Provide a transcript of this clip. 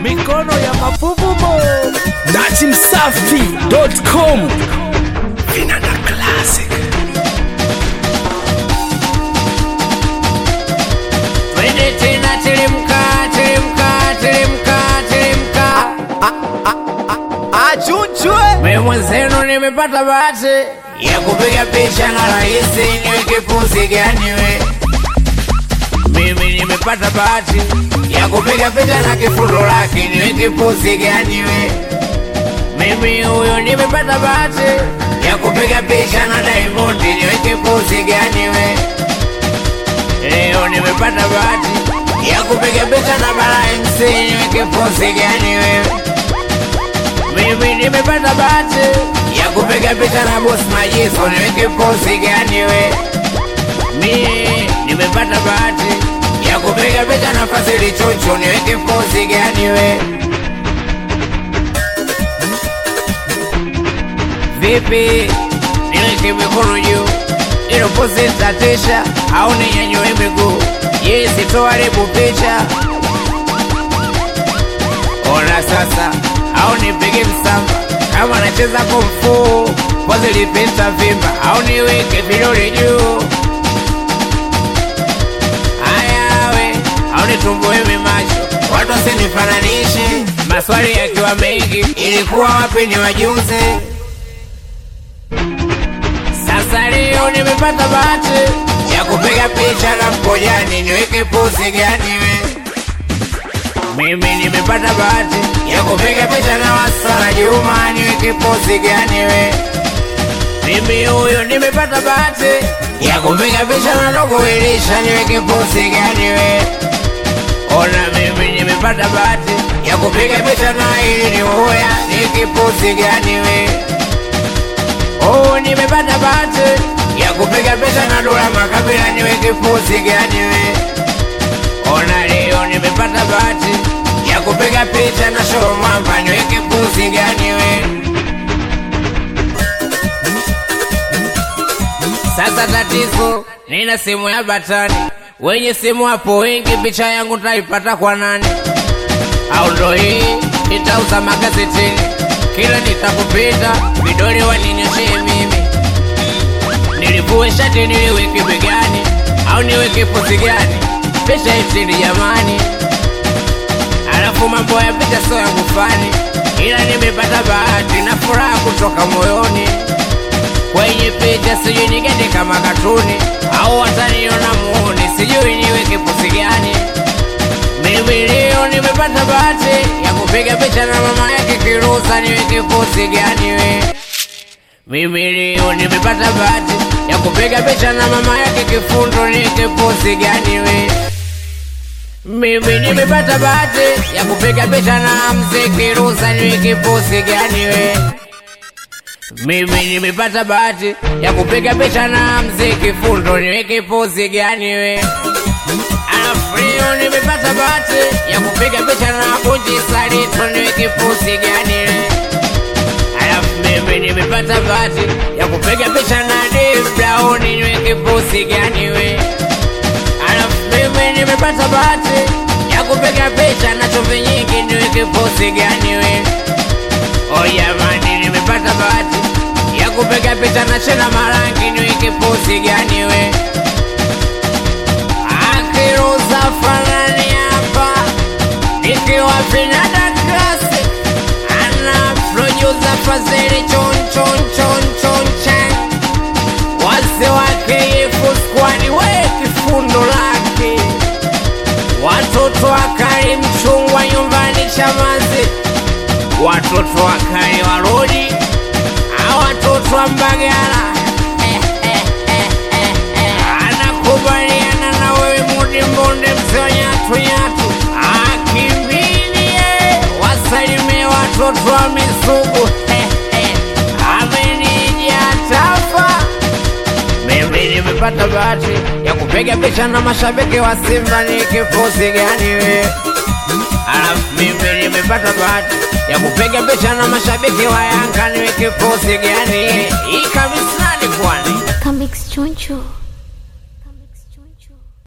mikono ya mafuvumo datimsafi.com vinanda classic Twende tena teremka, teremka, teremka, teremka. achuchwe Mimi mwenzenu nimepata bahati ya kupiga picha na rahisi niweke pozi gani we. Mimi nimepata bahati ya kupiga picha na kifundo lake niweke pozi gani we. Mimi huyo nimepata bahati ya kupiga picha na Diamond niweke pozi gani we. Leo nimepata bahati ya kupiga picha na Bara MC niweke pozi gani wewe? Mimi nimepata bahati ya kupiga picha na Boss Majiso niweke pozi gani we? Mimi nimepata bahati ya kupiga picha na Fazili Chuchu niweke pozi gani we? Vipi niweke mikono juu ilo pozi tatisha au ninyanyue miguu? Yes, toharibu picha Ona sasa au nipige msamba kama nacheza kumfu pozi lipita vimba au niweke vidole juu ayawe au nitumbue macho watu wasinifananishe maswali yakiwa mengi ilikuwa wapi ni wajuze sasa leo nimepata bahati ya kupiga picha na mpojani niweke pozi gani we mimi nimepata bahati ya kupiga picha na Wasala Juma, niweke pozi gani we? Mimi huyo nimepata bahati ya kupiga picha na Dogo Elisha, niweke pozi gani we? Ona mimi nimepata bahati ya kupiga picha na ili ni uya, niweke pozi gani we? Oh, nimepata bahati ya kupiga picha na Dula Makabila, niweke pozi gani we? Ona leo nimepata bahati ya kupiga picha na show mwamba, niweke pusi gani we? Sasa tatizo, nina simu ya batani, wenye simu hapo wengi, picha yangu taipata kwa nani? Au ndo hii nitauza magazetini, kila nitakupita vidole waninyoshee mimi, nilivue shati niliweke begani, au niweke pozi gani? Picha itili jamani, alafu mambo ya picha sio yangu fani, ila nimepata bahati na furaha kutoka moyoni. Kwenye picha sijui nigende kama katuni au wataniona muone, sijui niweke pozi gani. Mimi leo nimepata bahati ya kupiga picha na mama yake Kirusa, niweke pozi gani we? Mimi leo nimepata bahati ya kupiga picha na mama yake Kifundo, niweke pozi gani we? Mimi nimepata bahati ya kupiga picha na mzee Kirusa, niweke pozi gani we? Mimi nimepata bahati ya kupiga picha na mzee Kifundo, niweke pozi gani we? Alafu leo nimepata bahati ya kupiga picha na Bunji Salito, niweke pozi gani we? Alafu mimi nimepata bahati ya kupiga picha na Dave Brown, niweke pozi gani we? Alafu mimi nimepata bahati ya kupiga picha na chumvi nyingi, niweke pozi gani we? Oh jamani, nimepata bahati ya kupiga picha na Chena Marangi, niweke pozi gani we? Akiruza fanani hapa nikiwa Vinada Classic ana producer Fazili chon chon chon chon chan wase wake yefu squad we kifundo lake watoto wakali mchungwa nyumbani Chamazi watoto wakali warodi a watoto wa Mbagala eh, eh, eh, eh, eh. anakubaliana na wewe mudi mbonde mzee wa nyatu nyatu akimbilie wasalimie watoto wa Misugu eh, eh. amenija tafa mimi nimepata bahati ya kupiga picha na mashabiki wa Simba, ni kifusi gani we? Alafu mimi nimepata bahati ya kupiga picha na mashabiki wa Yanga, ni kifusi gani? Hii kabisa ni kwani Comics Choncho.